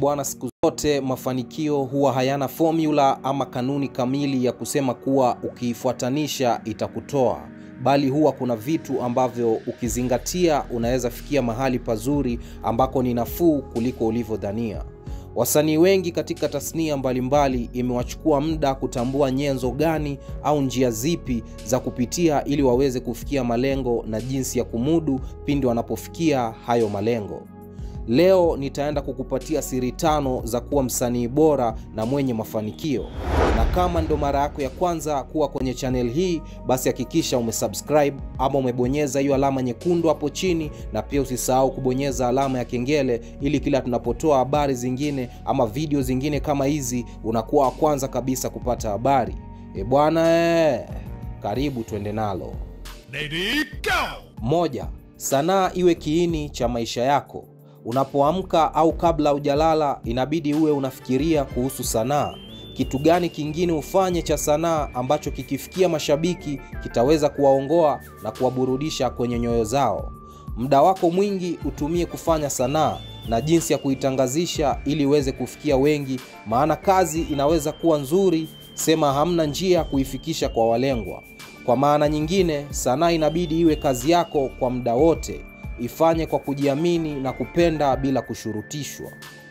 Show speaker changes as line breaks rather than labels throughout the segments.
Bwana, siku zote mafanikio huwa hayana formula ama kanuni kamili ya kusema kuwa ukiifuatanisha itakutoa, bali huwa kuna vitu ambavyo ukizingatia unaweza fikia mahali pazuri ambako ni nafuu kuliko ulivyodhania. Wasanii wengi katika tasnia mbalimbali imewachukua muda kutambua nyenzo gani au njia zipi za kupitia ili waweze kufikia malengo na jinsi ya kumudu pindi wanapofikia hayo malengo. Leo nitaenda kukupatia siri tano za kuwa msanii bora na mwenye mafanikio. Na kama ndo mara yako ya kwanza kuwa kwenye channel hii, basi hakikisha umesubscribe ama umebonyeza hiyo alama nyekundu hapo chini, na pia usisahau kubonyeza alama ya kengele ili kila tunapotoa habari zingine ama video zingine kama hizi unakuwa wa kwanza kabisa kupata habari. E bwana, eh, karibu tuende nalo.
Lady go!
Moja, sanaa iwe kiini cha maisha yako. Unapoamka au kabla hujalala, inabidi uwe unafikiria kuhusu sanaa. Kitu gani kingine ufanye cha sanaa ambacho kikifikia mashabiki kitaweza kuwaongoa na kuwaburudisha kwenye nyoyo zao. Muda wako mwingi utumie kufanya sanaa na jinsi ya kuitangazisha ili iweze kufikia wengi, maana kazi inaweza kuwa nzuri, sema hamna njia ya kuifikisha kwa walengwa. Kwa maana nyingine, sanaa inabidi iwe kazi yako kwa muda wote. Ifanye kwa kujiamini na kupenda bila kushurutishwa.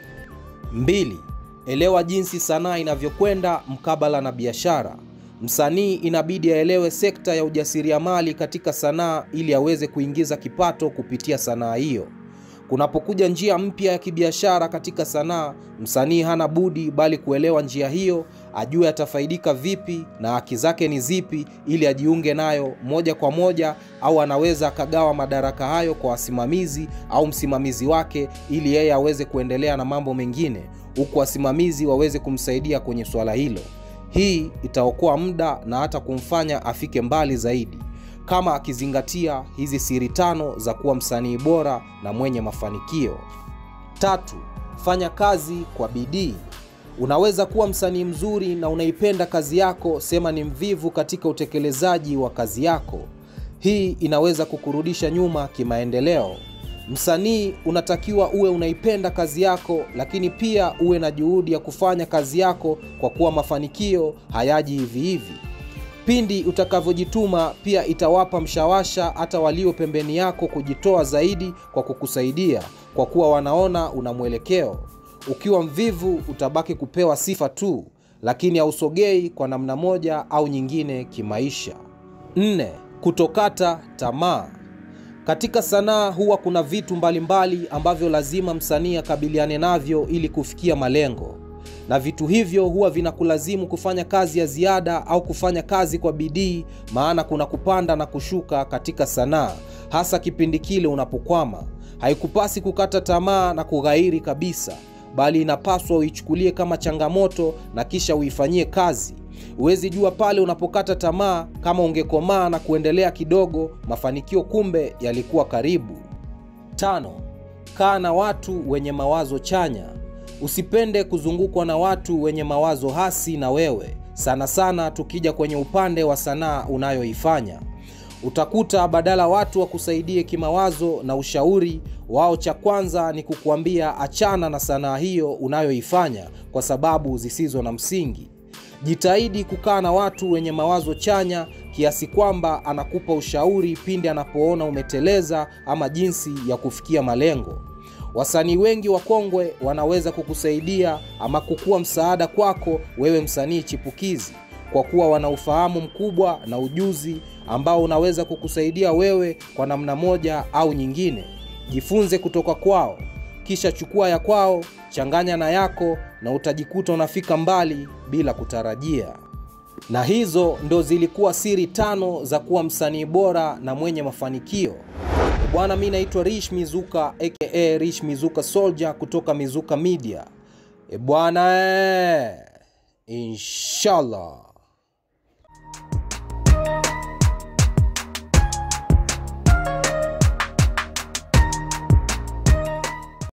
Mbili, elewa jinsi sanaa inavyokwenda mkabala na biashara. Msanii inabidi aelewe sekta ya ujasiriamali katika sanaa ili aweze kuingiza kipato kupitia sanaa hiyo. Kunapokuja njia mpya ya kibiashara katika sanaa, msanii hana budi bali kuelewa njia hiyo, ajue atafaidika vipi na haki zake ni zipi, ili ajiunge nayo moja kwa moja, au anaweza akagawa madaraka hayo kwa wasimamizi au msimamizi wake, ili yeye aweze kuendelea na mambo mengine, huku wasimamizi waweze kumsaidia kwenye swala hilo. Hii itaokoa muda na hata kumfanya afike mbali zaidi kama akizingatia hizi siri tano za kuwa msanii bora na mwenye mafanikio. Tatu, fanya kazi kwa bidii. Unaweza kuwa msanii mzuri na unaipenda kazi yako, sema ni mvivu katika utekelezaji wa kazi yako. Hii inaweza kukurudisha nyuma kimaendeleo. Msanii unatakiwa uwe unaipenda kazi yako, lakini pia uwe na juhudi ya kufanya kazi yako, kwa kuwa mafanikio hayaji hivi hivi. Pindi utakavyojituma pia itawapa mshawasha hata walio pembeni yako kujitoa zaidi kwa kukusaidia, kwa kuwa wanaona una mwelekeo. Ukiwa mvivu utabaki kupewa sifa tu, lakini hausogei kwa namna moja au nyingine kimaisha. Nne, kutokata tamaa. Katika sanaa huwa kuna vitu mbalimbali mbali ambavyo lazima msanii akabiliane navyo ili kufikia malengo na vitu hivyo huwa vinakulazimu kufanya kazi ya ziada au kufanya kazi kwa bidii, maana kuna kupanda na kushuka katika sanaa, hasa kipindi kile unapokwama. Haikupasi kukata tamaa na kughairi kabisa, bali inapaswa uichukulie kama changamoto na kisha uifanyie kazi. Huwezi jua pale unapokata tamaa, kama ungekomaa na kuendelea kidogo, mafanikio kumbe yalikuwa karibu. Tano, kaa na watu wenye mawazo chanya. Usipende kuzungukwa na watu wenye mawazo hasi na wewe, sana sana tukija kwenye upande wa sanaa unayoifanya. Utakuta badala watu wakusaidie kimawazo na ushauri wao, cha kwanza ni kukuambia achana na sanaa hiyo unayoifanya kwa sababu zisizo na msingi. Jitahidi kukaa na watu wenye mawazo chanya kiasi kwamba anakupa ushauri pindi anapoona umeteleza ama jinsi ya kufikia malengo. Wasanii wengi wakongwe wanaweza kukusaidia ama kukuwa msaada kwako wewe msanii chipukizi, kwa kuwa wana ufahamu mkubwa na ujuzi ambao unaweza kukusaidia wewe kwa namna moja au nyingine. Jifunze kutoka kwao, kisha chukua ya kwao, changanya na yako, na utajikuta unafika mbali bila kutarajia. Na hizo ndo zilikuwa siri tano za kuwa msanii bora na mwenye mafanikio. Bwana, mi naitwa Rish Mizuka aka Rish Mizuka Soldier kutoka Mizuka Media. E bwana, inshallah.